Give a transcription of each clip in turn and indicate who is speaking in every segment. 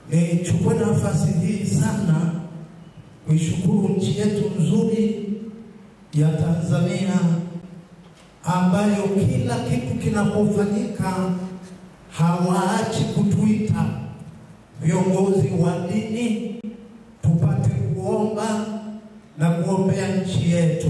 Speaker 1: Nichukue nafasi hii sana kuishukuru nchi yetu nzuri ya Tanzania ambayo kila kitu kinapofanyika hawaachi kutuita viongozi wa dini tupate kuomba na kuombea nchi yetu.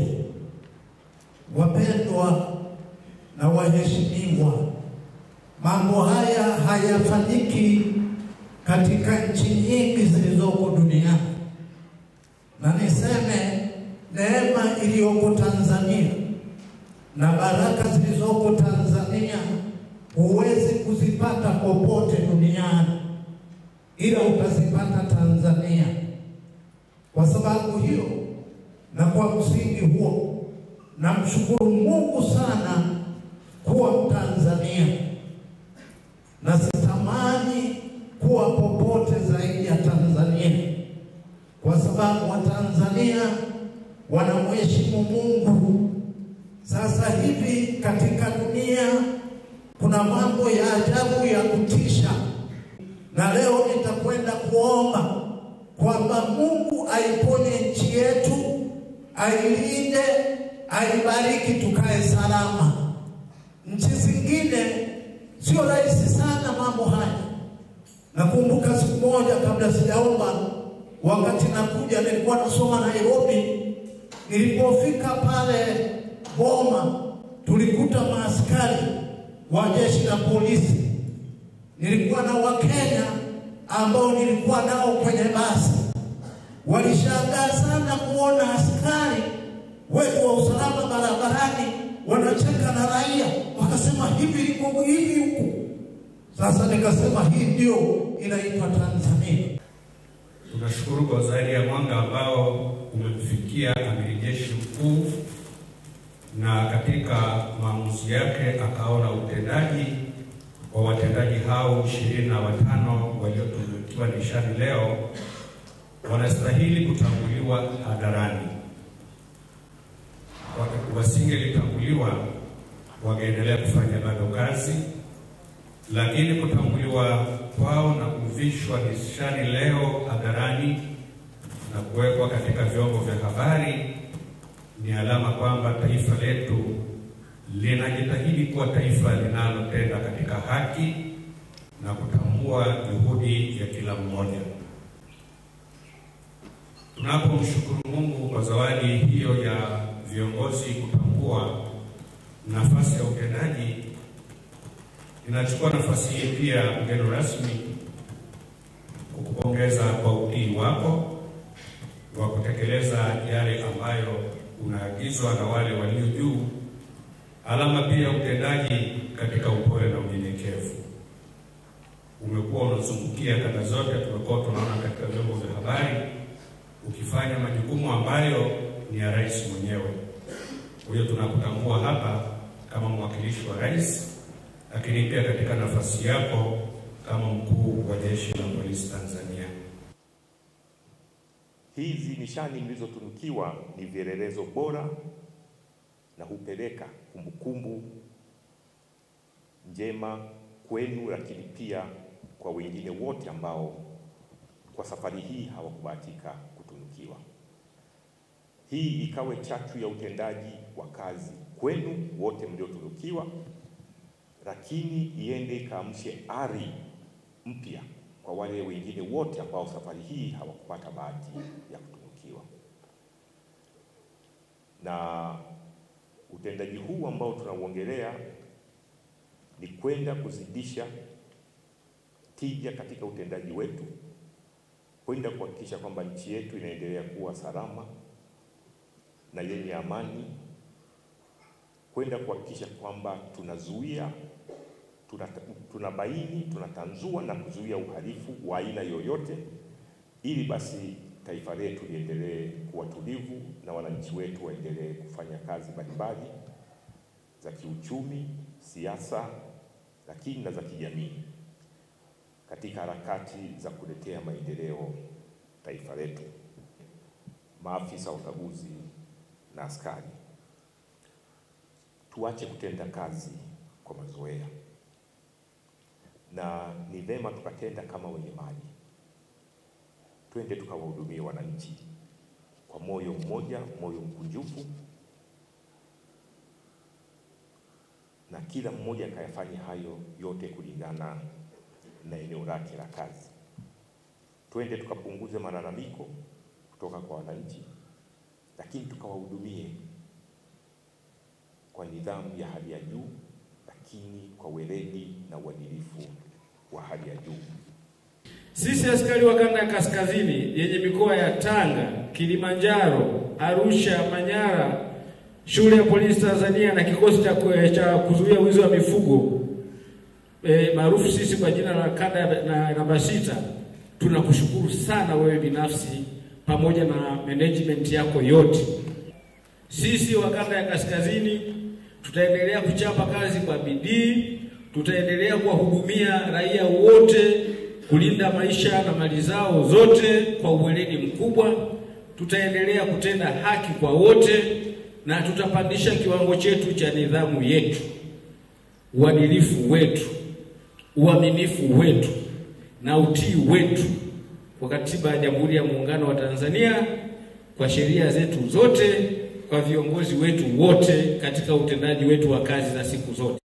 Speaker 1: Wapendwa na waheshimiwa, mambo haya hayafanyiki katika nchi nyingi zilizoko duniani, na niseme neema iliyoko Tanzania na baraka zilizoko Tanzania huwezi kuzipata popote duniani, ila utazipata Tanzania. Kwa sababu hiyo na kwa msingi huo, namshukuru Mungu sana kuwa Mtanzania na sitamani kuwa popote zaidi ya Tanzania, kwa sababu Watanzania wanamheshimu Mungu. Sasa hivi katika dunia kuna mambo ya ajabu ya kutisha, na leo nitakwenda kuomba kwamba Mungu aiponye nchi yetu, ailinde, aibariki, tukae salama. Nchi zingine sio rahisi sana mambo haya. Nakumbuka siku moja kabla sijaomba, wakati nakuja, nilikuwa nasoma Nairobi. Nilipofika pale Boma, tulikuta maaskari wa jeshi la polisi. Nilikuwa na Wakenya ambao nilikuwa nao kwenye basi, walishangaa sana kuona askari wetu wa usalama barabarani wanacheka na raia, wakasema hivi liko hivi huku. Sasa nikasema hii ndio inaitwa Tanzania.
Speaker 2: Tunashukuru kwa zaidi ya mwanga ambao umemfikia amiri jeshi mkuu, na katika maamuzi yake akaona utendaji wa watendaji hao ishirini na watano waliotunukiwa nishani leo wanastahili kutambuliwa hadharani. Wasingelitambuliwa wangeendelea kufanya bado kazi, lakini kutambuliwa kwao na kuvishwa nishani leo hadharani na kuwekwa katika vyombo vya habari ni alama kwamba taifa letu linajitahidi kuwa taifa linalotenda katika haki na kutambua juhudi ya kila mmoja. Tunapomshukuru Mungu kwa zawadi hiyo ya viongozi kutambua nafasi ya utendaji, ninachukua nafasi hii pia, mgeni rasmi, kukupongeza kwa utii wako wa kutekeleza yale ambayo unaagizwa na wale walio juu, alama pia utendaji katika upole na unyenyekevu. Umekuwa unazungukia kanda zote, tumekuwa tunaona katika vyombo vya habari ukifanya majukumu ambayo ni ya rais mwenyewe. Kwa hiyo tunakutambua hapa kama mwakilishi wa rais, lakini pia katika nafasi yako kama mkuu wa jeshi la polisi Tanzania.
Speaker 3: Hizi nishani mlizotunukiwa ni vielelezo bora na hupeleka kumbukumbu njema kwenu, lakini pia kwa wengine wote ambao kwa safari hii hawakubahatika kutunukiwa. Hii ikawe chachu ya utendaji wa kazi kwenu wote mliotunukiwa, lakini iende ikaamshe ari mpya kwa wale wengine wote ambao safari hii hawakupata bahati ya kutunukiwa. Na utendaji huu ambao tunauongelea ni kwenda kuzidisha tija katika utendaji wetu, kwenda kuhakikisha kwamba nchi yetu inaendelea kuwa salama na yenye amani, kwenda kuhakikisha kwamba tunazuia tunabaini, tunatanzua na kuzuia uhalifu wa aina yoyote, ili basi taifa letu liendelee kuwa tulivu na wananchi wetu waendelee kufanya kazi mbalimbali za kiuchumi, siasa, lakini na za kijamii katika harakati za kuletea maendeleo taifa letu. Maafisa wa ukaguzi na askari, tuache kutenda kazi kwa mazoea na ni vema tukatenda kama wenye mali. twende tukawahudumie wananchi kwa moyo mmoja, moyo mkunjufu, na kila mmoja akayafanya hayo yote kulingana na eneo lake la kazi. Twende tukapunguze malalamiko kutoka kwa wananchi, lakini tukawahudumie kwa nidhamu ya hali ya juu, lakini kwa weledi na uadilifu wa hali ya juu.
Speaker 4: Sisi askari wa kanda ya kaskazini yenye mikoa ya Tanga, Kilimanjaro, Arusha, Manyara, shule ya polisi Tanzania na kikosi cha, cha kuzuia wizi wa mifugo e, maarufu sisi kwa jina la kanda na namba sita, tunakushukuru sana wewe binafsi pamoja na management yako yote. Sisi wa kanda ya kaskazini tutaendelea kuchapa kazi kwa bidii, tutaendelea kuwahudumia raia wote kulinda maisha na mali zao zote kwa uweledi mkubwa. Tutaendelea kutenda haki kwa wote na tutapandisha kiwango chetu cha nidhamu yetu, uadilifu wetu, uaminifu wetu na utii wetu kwa katiba ya Jamhuri ya Muungano wa Tanzania, kwa sheria zetu zote, kwa viongozi wetu wote katika utendaji wetu wa kazi za siku zote.